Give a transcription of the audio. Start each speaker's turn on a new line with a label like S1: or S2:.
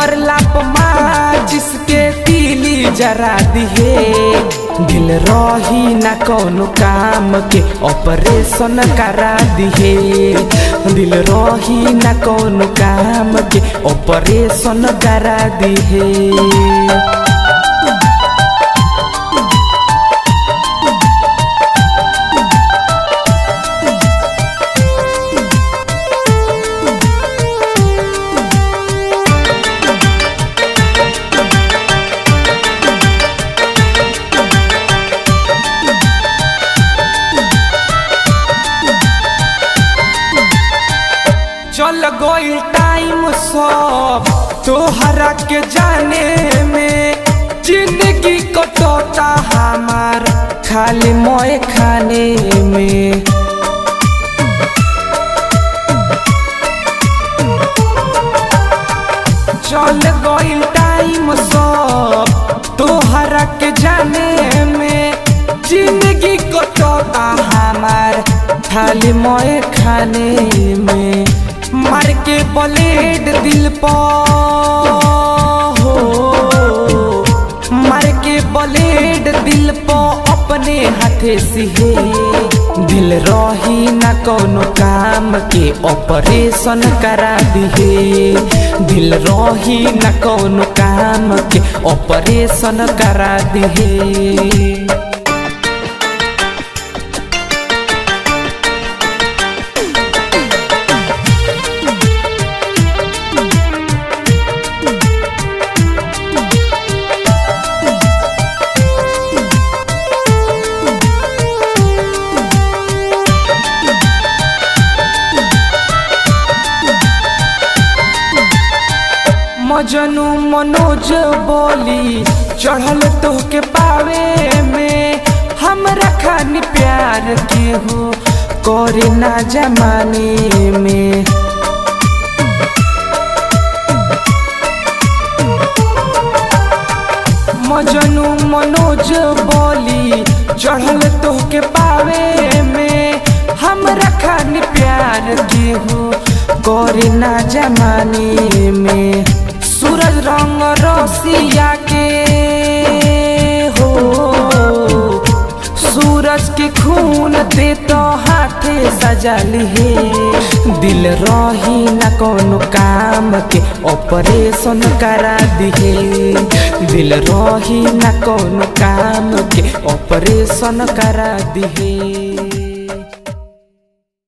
S1: मरला पमा जिसके तीली जरा दिहे दिल रही ना कौनो काम के ऑपरेशन करा दिहे दिल रही ना कौनो काम के ऑपरेशन करा दिहे चल गई टाइम सब तोहरा के जाने में जिंदगी कटोता हमार खाली मोए खाने में चल गई टाइम सब तोहरा के जाने में जिंदगी कटोता हमार खाली मोए खाने में मार के ब्लेड दिल पर हो मार के ब्लेड दिल पर अपने हाथे सिहे दिल रही ना कौनो काम के ऑपरेशन करा दिहे दिल रही ना कौनो काम के ऑपरेशन करा दिहे मजनू मनोज बोली चढ़ल तो के पावे में हमरा खानी प्यार के हो करे ना जमाने में मजनू मनोज बोली चढ़ल तो के पावे में हमरा खानी प्यार के हो करे ना जमाने में सूरज रंग रसिया के हो सूरज के खून दे तो हाथे सजा लिहे दिल रही ना कोनो काम के ऑपरेशन करा दिहे दिल रही ना कोनो काम के ऑपरेशन करा दिहे